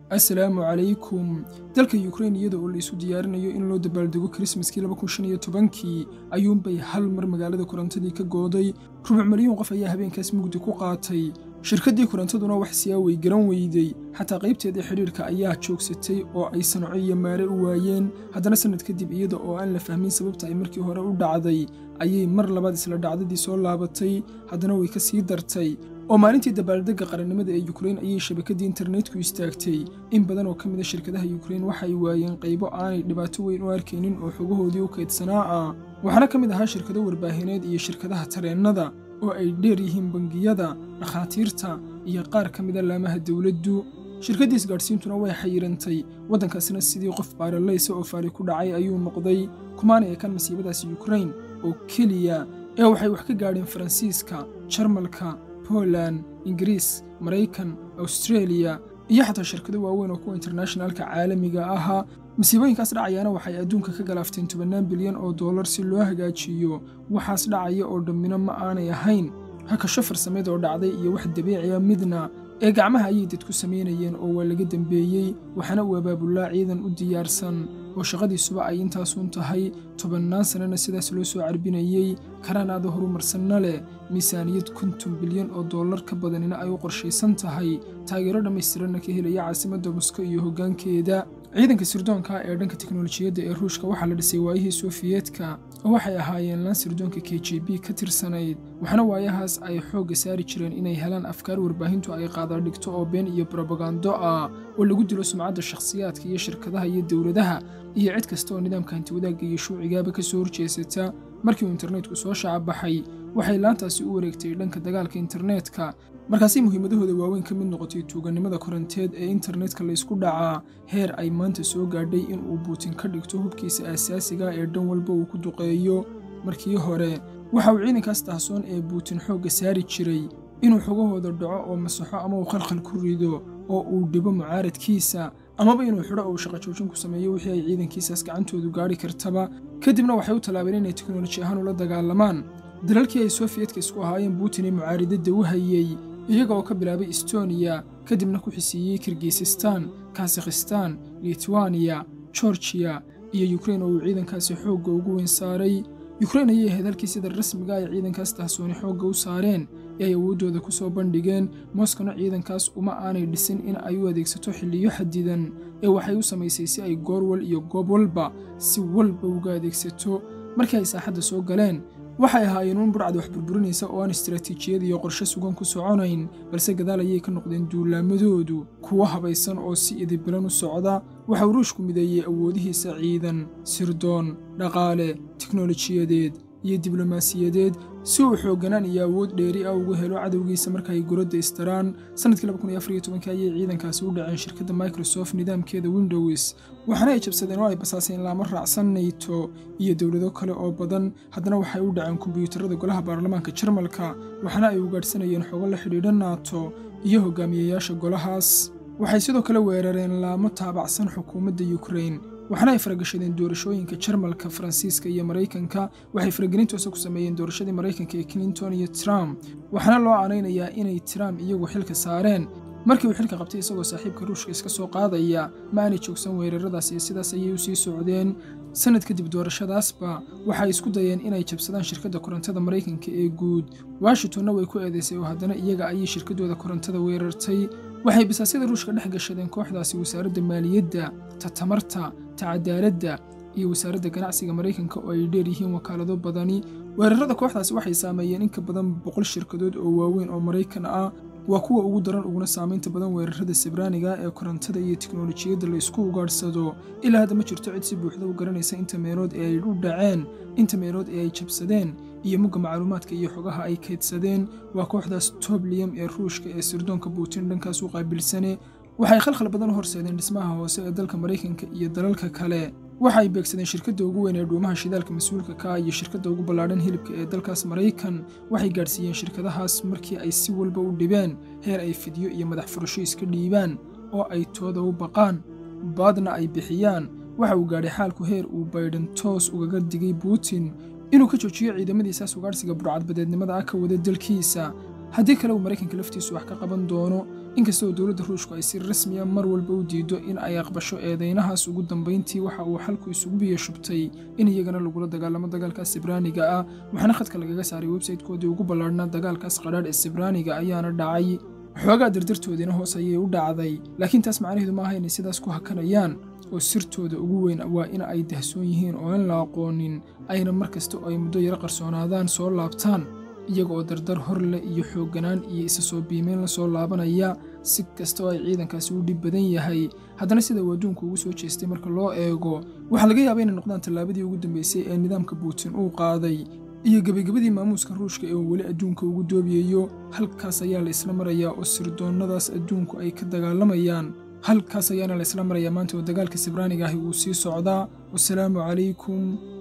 assalaamu calaykum dalka yukrain iyada oo la isu diyaarinayo in loo dabaaldego krismaskii kii ayuunbay hal mar magaalada korontadii ka gooday rubuc milyuun qof ayaa habeenkaas mugdi ku qaatay shirkaddii korontaduna wax siyaaway garan weyday xataa qaybteedii xidhiirka ayaa joogsatay oo ay sanaco iyo maare u waayeen haddana sannad kadib iyada oo aan la fahmin sababta ay markii hore u dhacday ayay mar labaad isla dhacdadii soo laabatay haddana way ka sii dartay oo maalintii dabaaldegga qarannimada ee yukrain ayay shabakaddii internetku istaagtay in badan oo ka mid a shirkadaha yukrain waxay waayeen qaybo aanay dhibaato weyn u arkaynin oo xogahoodii u kaydsanaa ah waxaana ka mid ahaa shirkado warbaahineed iyo shirkadaha tareennada oo ay dheer yihiin bangiyada dhakhaatiirta iyo qaar ka mida laamaha dowladdu shirkaddii isgaadhsiintuna way xayirantay waddankaasina sidii qof baaralaysa oo faali ku dhacay ayuu noqday kumaana eekan masiibadaasi yukrain oo keliya ee waxay wax ka gaadheen faransiiska jarmalka poland ingiriis maraykan awstreeliya iyo xataa shirkado waaweyn oo kuwa internashnaalka caalamiga ahaa masiibooyinkaas dhacayaana waxay adduunka ka galaafteen tobannaan bilyan oo dollar si loo hagaajiyo waxaas dhacaya oo dhammina ma aanay ahayn hakasho farsameed oo dhacday iyo wax dabiiciya midna ee gacmaha ayay dadku samaynayeen oo waa laga dembeeyey waxaana uu abaabulaa ciidan u diyaarsan oo shaqadiisuba ay intaasuun tahay tobannaan sannana sidaas loo soo carbinayey karaanaada horumarsanna leh miisaaniyad konton bilyan oo dollar ka badanina ay u qorshaysan tahay taageero dhammaystiranna ka helaya caasimadda mosko iyo hoggaankeeda ciidanka sirdoonka ee dhanka teknolojiyadda ee ruushka waxaa la dhisay waayihii sofiyeetka oo waxay ahaayeen laan sirdoonka k j b ka tirsanayd waxaana waayahaas ay xoogga saari jireen inay helaan afkaar warbaahintu ay qaadaadhigto oo been iyo brobagando ah oo lagu dilo sumcadda shakhsiyaadka iyo shirkadaha iyo dowladaha iyo cid kasta oo nidaamka hantiwadaagga iyo shuucigaaba ka soo horjeesata markii uu internetku soo shacabaxay waxay laantaasi u wareegtay dhanka dagaalka internetka markaasay muhiimadahooda waaweyn ka mid noqotay tuugannimada koronteed ee internetka laysku dhacaa heer ay maanta soo gaadhay in uu buutin ka dhigto hubkiisa aasaasiga ee dhan walba uu ku duqeeyo markii hore waxa uu ciidankaas tahsoon ee buutin xoogga saari jiray inuu xogahooda dhaco oo masaxo ama uu khalkhal ku rido oo uu dhibo mucaaradkiisa amaba inuu xidho oo uu shaqo joojin ku sameeyo wixii ay ciidankiisaas gacantoodu gaadhi kartaba kadibna waxay u tallaabeen inay teknoloji ahaan ula dagaalamaan dalalkii ay sofiyetka isku ahaayeen buutin ee mucaaridadda u hayey iyaga oo ka bilaabay estoniya kadibna ku xisiiyey kirgisistan kasakhistan litwaniya gorgiya iyo yukrain oo uu ciidankaasi xoogga ugu weyn saaray yukrain ayay ahayd halkii sida rasmiga ay ciidankaas tahsooni xoogga u saareen ee ay awooddooda ku soo bandhigeen moskona ciidankaas uma aanay dhisin in ay u adeegsato xilliyo xadidan ee waxay u samaysay si ay goorwal iyo goob walba si walba uga adeegsato markii ay saaxadda soo galeen waxay ahaayeen uun burcad wax burburinaysa oo aan istaraatiijiyad iyo qorshe sugan ku soconayn balse gadaal ayay ka noqdeen duulaamadoodu kuwo habaysan oo si idibilan u socda waxa uu ruushku mideeyey awoodihiisa ciidan sirdoon dhaqaale teknolojiyadeed iyo diblomaasiyadeed si uu xoogganaan iyo awood dheeri ah ugu helo cadowgiisa marka ay guradda istaraan sannadkii ayay ciidankaasi u dhaceen shirkadda microsoft nidaamkeeda windows waxaana ay jabsadeen oo ay basaaseen laamo raacsan nayto iyo dowlado kale oo badan haddana waxay u dhaceen kombiyuutarada golaha baarlamaanka jarmalka waxaana ay ugaadhsanayeen xogo la xidhiidha naato iyo hogaamiyayaasha golahaas waxay sidoo kale weerareen laamo taabacsan xukuumadda yukrain waxaana ay faragashadeen doorashooyinka jarmalka faransiiska iyo maraykanka waxay faragelintoosa ku sameeyeen doorashadii maraykanka ee clinton iyo trump waxaana loo aanaynayaa inay trump iyagu xilka saareen markii uu xilka qabtay isagoo saaxiibka ruushka iska soo qaadaya ma aanay joogsan weeraradaas iyo sidaas ayay u sii socdeen sannad kadib doorashadaasba waxay isku dayeen inay jabsadaan shirkadda korontada maraykanka ee guud washingtonna way ku eedaysay oo haddana iyaga ayay shirkaddooda korontada weerartay waxay bisaasyada ruushka dhex gashadeen kooxdaasi wasaaradda maaliyadda ta tamarta ta cadaaladda iyo wasaaradda ganacsiga maraykanka oo ay dheer yihiin wakaalado badani weerarada kooxdaasi waxay saameeyeen in ka badan boqol shirkadood oo waaweyn oo maraykan ah waa kuwa ugu daran uguna saamaynta badan weerarada sibraaniga ee korontada iyo teknolojiyadda la isku ugaadhsado ilaa hadda ma jirto cid si buuxda u garanaysa inta meelood ee ay u dhaceen inta meelood ee ay jabsadeen iyo mugga macluumaadka iyo xogaha ay kaydsadeen waa kooxdaas tobliyam ee ruushka ee sirdoonka buutin dhankaas u qaabilsane waxay khalkhal badan u horseedeen dhismaha hoose ee dalka maraykanka iyo dalalka kale waxa ay beegsadeen shirkadda ugu weyn ee dhuumaha shidaalka mas-uulka ka ah iyo shirkadda ugu ballaadhan hilibka ee dalkaas maraykan waxay gaadhsiiyeen shirkadahaas markii ay si walba u dhibeen heer ay fidyo iyo madax furasho iska dhiibaan oo ay tooda u baqaan baadna ay bixiyaan waxa uu gaadhay xaalku heer uu baydhan toos ugaga digay buutin inuu ka joojiyo ciidamadiisaas ugaadhsiga burcadbadeednimada ah ka wada dalkiisa haddii kale uu maraykanka laftiisu wax ka qaban doono inkasta oo dowladda ruushku ay si rasmiya mar walba u diido in ay aqbasho eedaynahaas ugu dambayntii waxa uu xalku isugu biyo shubtay in iyagana lagula dagaalamo dagaalkaas sibraaniga ah waxaana khadka lagaga saaray websaytekoodii ugu ballaarhnaa dagaalkaas qadhaadh ee sibraaniga ayaana dhacay xoogaa dardartoodiina hoos ayay u dhacday laakiin taas macnaheedu maaha inay sidaas ku hakanayaan oo sirtooda ugu weyn waa in ay dahsoon yihiin oo aan la aqoonin ayna mar kasta oo ay muddo yaro qarsoonaadaan soo laabtaan iyaga oo dardar hor leh iyo xoogganaan iyo isa soo biimeyn la soo laabanaya si kasta oo ay ciidankaasi u dhib badan yahay haddana sida uu adduunku ugu soo jeestay marka loo eego waxaa laga yaabaa inay noqdaan tallaabadii ugu dambeysay ee nidaamka buutin uu qaaday iyo gebagabadii maamuuska ruushka ee uu weli adduunka ugu doobiyayo halkaas ayaa la isla marayaa oo sirdoonnadaas adduunku ay ka dagaalamayaan halkaas ayaana la isla marayaa maanta oo dagaalka sibraaniga ahi uu sii socdaa wasalaamu calaykum